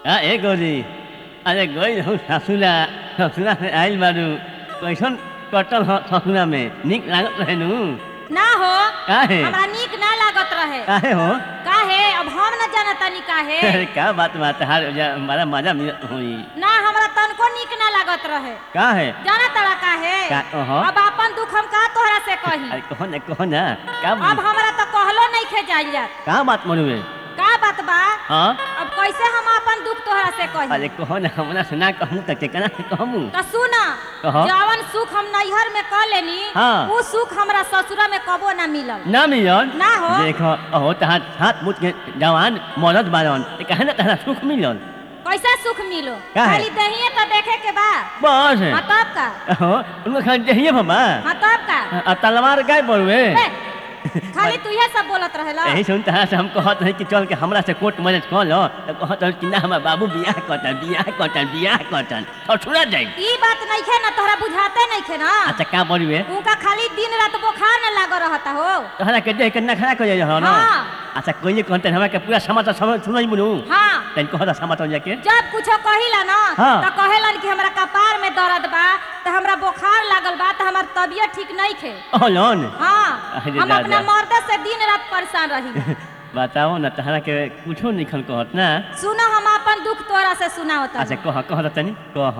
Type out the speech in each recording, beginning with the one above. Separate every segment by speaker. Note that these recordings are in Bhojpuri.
Speaker 1: आ ए गौरी अरे गई हूँ ससुरा ससुरा से आइल बारू कैसन कटल ह ससुरा में निक लागत रहे नु
Speaker 2: ना हो
Speaker 1: काहे?
Speaker 2: हमरा नीक ना लागत रहे
Speaker 1: काहे हो
Speaker 2: काहे अब हम न जानतानी काहे
Speaker 1: अरे का बात बात हार हमारा मजा मिलत हुई
Speaker 2: ना हमरा तनको नीक ना लागत रहे
Speaker 1: काहे
Speaker 2: जाना तड़ा काहे
Speaker 1: का ओहो।
Speaker 2: अब अपन दुख हम का तोहरा से कही
Speaker 1: अरे कहो ना कहो ना का
Speaker 2: अब हमरा तो कहलो नहीं खे जाइल जात
Speaker 1: का बात मनुए
Speaker 2: का बात बा
Speaker 1: हाँ
Speaker 2: अब कैसे हम अपन दुख तोहरा से कही
Speaker 1: अरे कहो ना हमरा से ना कहूँ तो केकरा से कहूँ
Speaker 2: तो सुना
Speaker 1: कहो।
Speaker 2: जवन सुख हम नैहर में कर लेनी
Speaker 1: हाँ।
Speaker 2: वो सुख हमरा ससुरा में कबो ना मिलल
Speaker 1: ना मिलन
Speaker 2: ना हो।
Speaker 1: देखो अहो तहां हाथ मुठ के जवान मरद बारन ते कहे ना तहरा सुख मिलन
Speaker 2: कैसे सुख मिलो
Speaker 1: काहे?
Speaker 2: खाली दहिए तो देखे के बा
Speaker 1: बस
Speaker 2: हाँ तब का
Speaker 1: अहो उनको खाली चाहिए बाबा
Speaker 2: हाँ तब का
Speaker 1: आ तलवार काय बोलवे
Speaker 2: ए, खाली तू ये सब बोलत रहेला
Speaker 1: यही सुन तहरा से हम कहत रही कि चल के हमरा से कोर्ट मैरिज कर लो तो कहत रही कि ना हमार बाबू बियाह कटल बियाह कटल बियाह कटल ससुरा जाई
Speaker 2: ई बात नहीं खे ना तोहरा बुझाते नहीं खे ना
Speaker 1: अच्छा का बोलवे
Speaker 2: उनका खाली दिन रात बुखार न लागो रहता हो
Speaker 1: तहरा के देख के नखरा कर जाई हो ना
Speaker 2: हाँ।
Speaker 1: अच्छा कोई कहते हमरा के पूरा समाचार समझ सुनाई मुनु
Speaker 2: हाँ
Speaker 1: तन कहत समाचार जाके
Speaker 2: जब कुछो कहिला ना
Speaker 1: हाँ।
Speaker 2: तो कहेलन कि हमरा कपार में दर्द बा तो हमरा बुखार लागल बा तो हमार तबीयत ठीक नहीं खे
Speaker 1: ओलन
Speaker 2: हाँ
Speaker 1: अरे
Speaker 2: हम
Speaker 1: दादा।
Speaker 2: अपना मर्द से दिन रात परेशान रही
Speaker 1: बताओ ना तहरा के कुछो नहीं खन कहत ना
Speaker 2: सुनो हम अपन दुख तोरा से सुनाओ
Speaker 1: अच्छा कह कह त तनी कह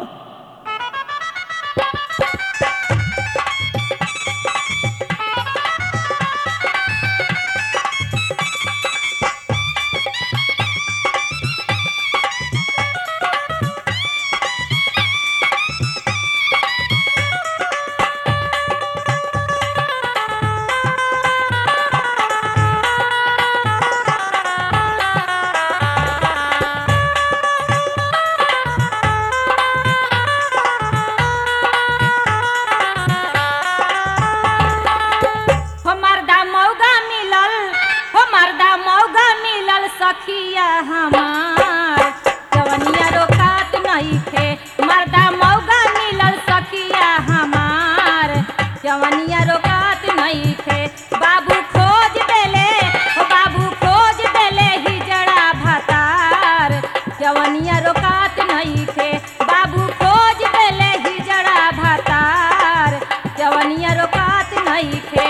Speaker 2: हो मर्दा मौगा मिलल हो मर्दा मौगा मिलल सखिया हमार जवनिया रोकात नहीं खे मर्दा मौगा मिलल सखिया हमार जवनिया रोकात नहीं खे बाबू खोज देले हो बाबू खोज देले हिजड़ा भतार जवनिया रोकात नहीं खे बाबू खोज देले हिजड़ा भतार जवनिया रोकात नहीं खे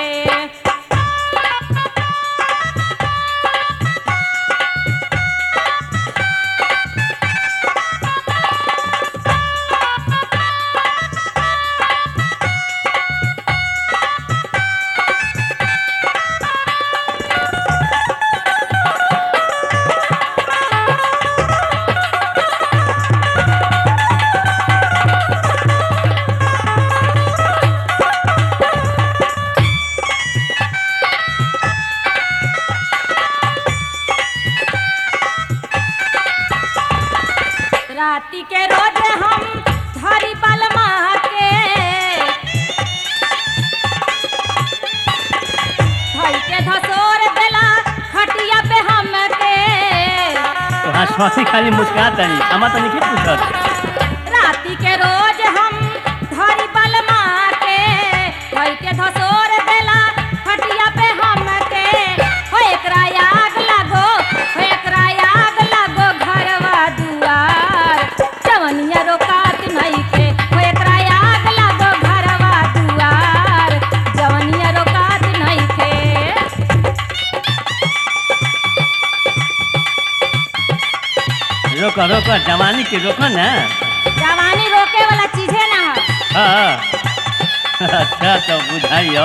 Speaker 2: राती के रोज हम धरी बलमा के धई के धसोर देला खटिया पे हम के
Speaker 1: तोहार स्वासी खाली मुस्कुरात तनी अमा तनी के पूछत
Speaker 2: राती के रोज हम धरी बलमा के धई के धसोर देला खटिया पे हम के हो एकरा आग लागो हो एकरा आग लागो घरवा दुआर जवनिया रोकात नहीं के हो एकरा आग लागो घरवा दुआर जवनिया रोकात नहीं के
Speaker 1: रोको रोको जवानी के रोको ना
Speaker 2: जवानी रोके वाला चीजे ना है
Speaker 1: हाँ अच्छा तो बुझाइयो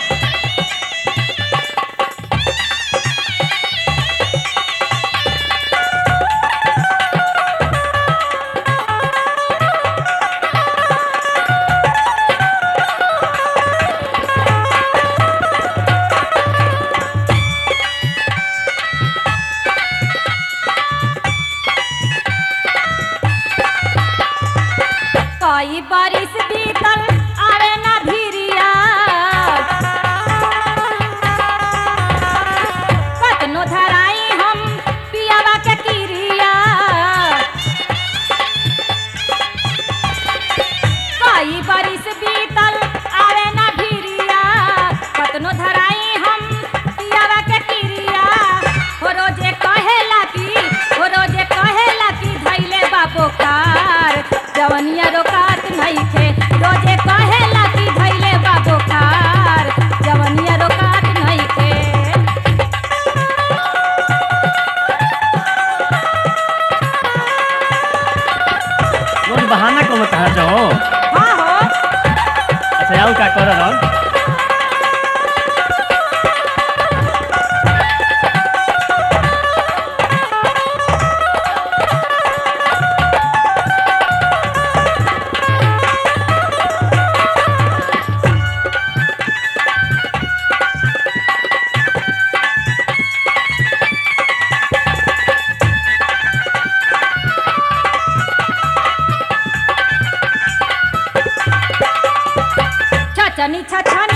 Speaker 2: कई बारिश बीतल आवे ना भिरिया कतनो धराई हम पियावा के किरिया कई बारिश बीतल आवे ना भिरिया कतनो धराई हम पियावा के किरिया हो रोजे कहेला की हो रोजे कहेला चटनी छछन